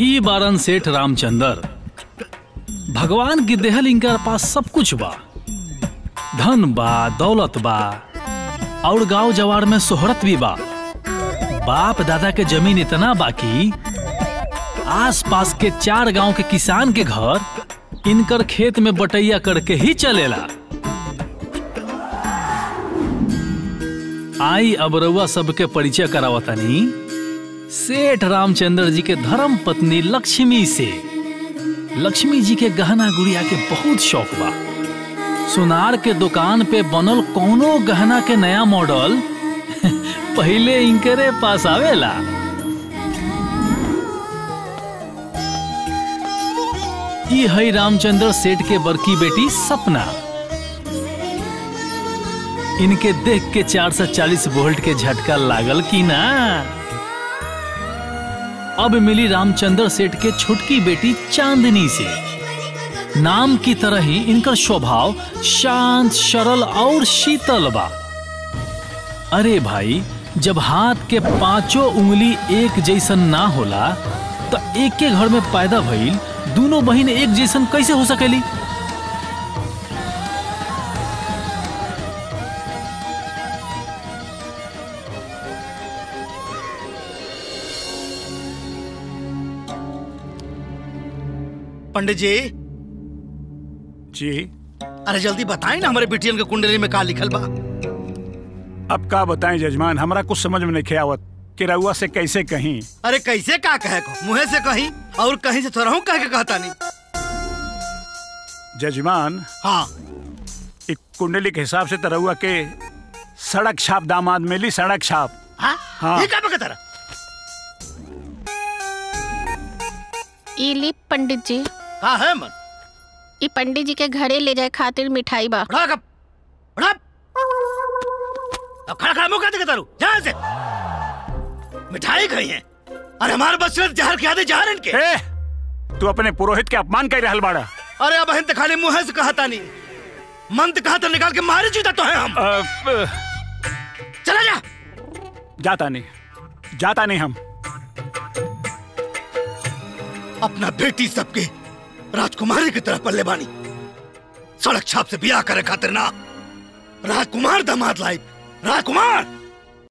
ई बारन सेठ रामचंदर भगवान की देहल इनका पास सब कुछ बा धन बा दौलत बा और गांव जवार में सोहरत भी बा बाप दादा के जमीन इतना बाकी आस पास के चार गांव के किसान के घर इनकर खेत में बटैया करके ही चलेला आई अब रउआ सबके परिचय करावतानी सेठ रामचंद्र जी के धर्म पत्नी लक्ष्मी से लक्ष्मी जी के गहना गुड़िया के बहुत शौक बा सुनार के दुकान पे बनल कौनो गहना के नया मॉडल पहले इनकरे पास आवेला ई है रामचंद्र सेठ के बड़की बेटी सपना इनके देख के 440 वोल्ट के झटका लागल की ना अब मिली रामचंद्र सेठ के छोटकी बेटी चांदनी से नाम की तरह ही इनका स्वभाव शांत सरल और शीतल बा अरे भाई जब हाथ के पांचों उंगली एक जैसन ना होला तो एक के घर में पैदा भइल दोनों बहन एक जैसन कैसे हो सकेली पंडित जी जी अरे जल्दी बताएं ना हमारे बिटियन के कुंडली में का लिखल बा अब का बताएं जजमान हमरा कुछ समझ में नहीं आवत कि रउआ से कैसे कहीं अरे कैसे का कहे को मुंह से कहीं और कहीं से थोड़ा हूँ कह के कहता नहीं जजमान हाँ एक कुंडली के हिसाब से तो रउआ के सड़क छाप दामाद मिली सड़क छाप हाँ, हाँ। ये क्या बकता रहा ई ली पंडित जी का है मन ई पंडित जी के घरे ले जाए खातिर मिठाई बा उठा कब उठा अब खड़ा खड़ा मुंह कहते कहता रू जहाँ से मिठाई खाई है अरे हमारे बच्चे जहर खिया दे जहर इनके ए, तू अपने पुरोहित के अपमान कर रहल बाड़ा अरे अब बहन तो खाली मुंह से कहता नहीं मन तो कहता निकाल के मारे जूता तो है हम अ, अ, चला जा जाता नहीं जाता नहीं हम अपना बेटी सबके राजकुमारी की तरह पल्ले बानी सड़क छाप से बियाह करे खातिर ना राजकुमार दामाद लाइफ राजकुमार